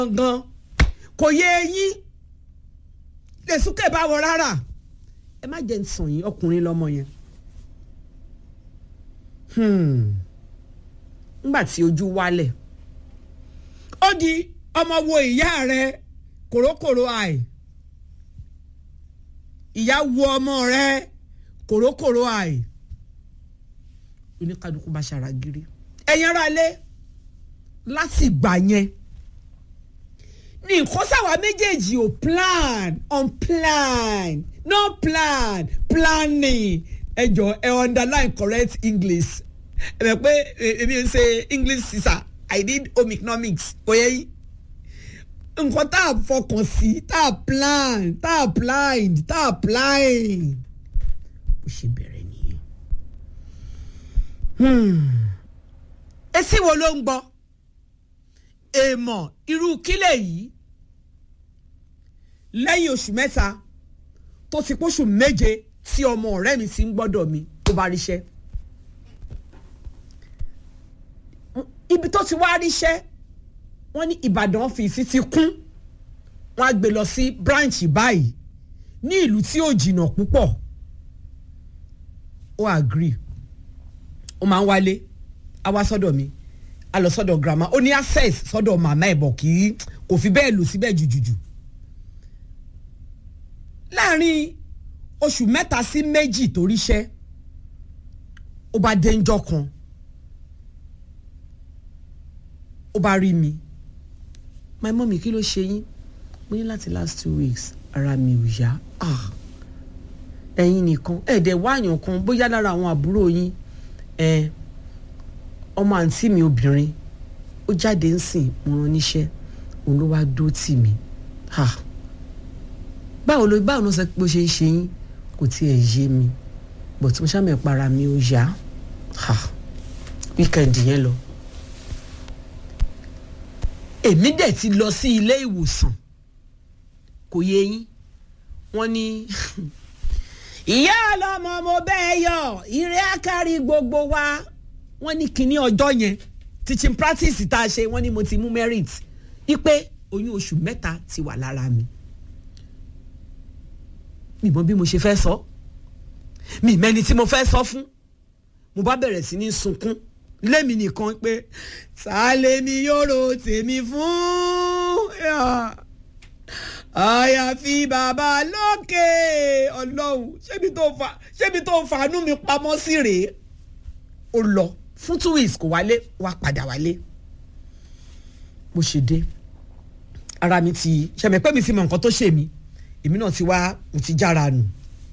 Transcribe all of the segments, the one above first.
gan kò yé eyín lè súnkẹ̀ bá wọ rárá ẹ má jẹ́ ń sàn yín ọkùnrin lọ́mọ yẹn nígbà tí ojú wálẹ̀ ó di ọmọ wo ìyá rẹ kòrókòró àì ìyá wo ọmọ rẹ kòrókòró àì oníkadùkú bá ṣàràgìrì ẹ̀yin ara lé láti ìgbà yẹn ní nǹkan sáwà méjèèjì ò plan on plan no plan planning ẹ jọ ẹ underline correct english ẹ bẹ pé èmi ń ṣe english sísà i need home economics kò yẹ yìí nǹkan tá a fọkàn sí tá a plan tá a blind tá a blind bó ṣe bẹ̀rẹ̀ nìyẹn. etí wo ló ń gbọ́ èèmọ̀ irú kílẹ̀ yìí lẹ́yìn oṣù mẹ́ta tó ti póṣù méje tí ọmọ ọ̀rẹ́ mi ti ń gbọ́dọ̀ mi tó bá ríṣẹ́ ibi tó ti wá ríṣẹ́ wọ́n ní Ìbàdàn ọ́fíìsì ti kún wọ́n á gbé lọ sí branch báyìí ní ìlú tí ò jìnnà púpọ̀ ó agree ó máa ń wálé á wá sọ́dọ̀ mi a lọ sọ́dọ̀ grandma ó ní access sọ́dọ̀ màmá ẹ̀ bọ̀ kì í kò fi bẹ́ẹ̀ lò síbẹ̀ jùjùjù láàrin oṣù mẹ́ta sí méjì tó ríṣẹ́ ó bá dé ńjọ́ kan ó bá rí mi my mummy kí ló ṣe yín mo ní láti last two weeks ara mi ò yá ẹ̀yin nìkan ẹ̀ẹ́dẹ̀ wáàyàn kan bóyá lára àwọn àbúrò yín ẹ̀ ọmọ àǹtí mi obìnrin ó jáde ń sìn mo rán níṣẹ́ òun ló wáá dó tì mí báwo ló báwo ló sọ pé ó ṣe ń ṣe yín kò tiẹ̀ yé mi but mo ṣàmì para mi ó yá wíkẹ̀ndì yẹn lọ èmi dẹ̀ ti lọ sí ilé ìwòsàn kò yé yín wọ́n ní ìyá ọlọ́mọ mo bẹ́ẹ̀ yọ ìrẹ́ àkárí gbogbo wa wọ́n ní kinní ọjọ́ yẹn teaching practice tá a ṣe wọ́n ní mo ti mú merit wípé oyún oṣù mẹ́ta ti wà lára mi mi mọ bí mo ṣe fẹ́ sọ mi mẹ́ni tí mo fẹ́ sọ fún mo bá bẹ̀rẹ̀ sí ní sunkún lémi nìkan pé sálẹ̀mí yòrò tèmi fún àyàfi bàbá lókè ọlọ́run ṣébi tó fa ṣébi tó fàánú mi pamọ́ sí rèé ó lọ fún two weeks kò wálé wá padà wálé bó ṣe dé ara mi ti ṣẹ̀mẹ̀ pé mi ti mọ nǹkan tó ṣe mí èmi náà ti wá mo ti jára nù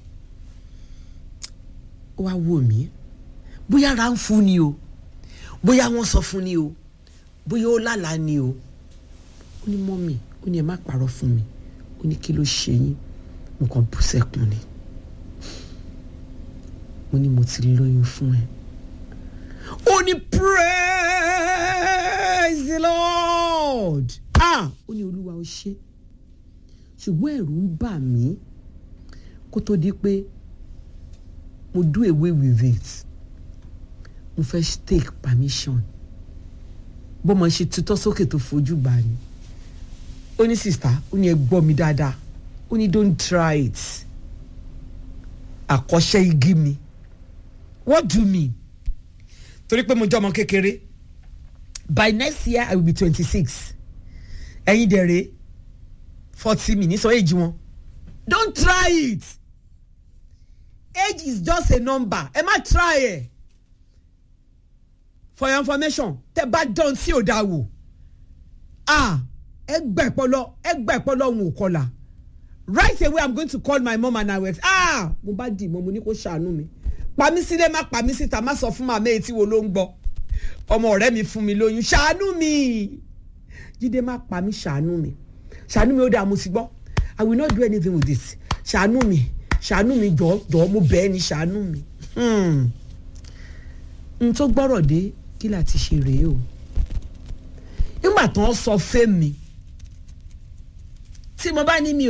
ó wá wò mí bóyá ara ń fún ni o bóyá wọ́n sọ fún ni o bóyá ó lálàá ni o ó ní mọ́mì ó ní ẹ má parọ́ fún mi ó ní kí ló ṣe yín nǹkan bú sẹ́kùn ni mo ní mo ti lóyún fún ẹ ó ní praise the lord ah ó ní olúwa ó ṣe ṣùgbọ́n ẹ̀rù ń bà mí kó tó di pé mo do away with it mo fẹ́ take permission bọ́mọ ṣe tutọ́ sókè tó fojú gbà ni ó ní sista ó ní ẹ gbọ́ mi dáadáa ó ní don't try it àkọ́ṣẹ́ igi mi what do you mean torí pé mo jẹ́ ọmọ kékeré by next year i will be twenty six ẹ̀yin dẹ̀rẹ̀ forty mi ní sọ èjì wọn don't try it age is just a number ẹ má try ẹ for your information tẹ bá dán sí ò dáa wò ah ẹ gbà ẹpọlọ ẹ gbà ẹpọlọ òun ò kọlà right away i'm going to call my mom and i will ah mo bá dì mọ́ mo ní kó ṣàánú mi pa mí sílé má pa mí síta má sọ fún màmá etí wo ló ń gbọ́ ọmọ ọ̀rẹ́ mi fún mi lóyún ṣàánú mi jíde má pa mí ṣàánú mi ṣàánú mi ó dáa mo ti gbọ́ i will not do anything with this ṣàánú mi ṣàánú mi jọ̀ọ́ jọ̀ọ́ mo bẹ̀ ẹ́ ní ṣàánú mi. n tó gbọ́rọ̀ dé kí la ti ṣe rèé o nígbà tó ń sọ fẹ́ mi tí mo bá ní mi ò.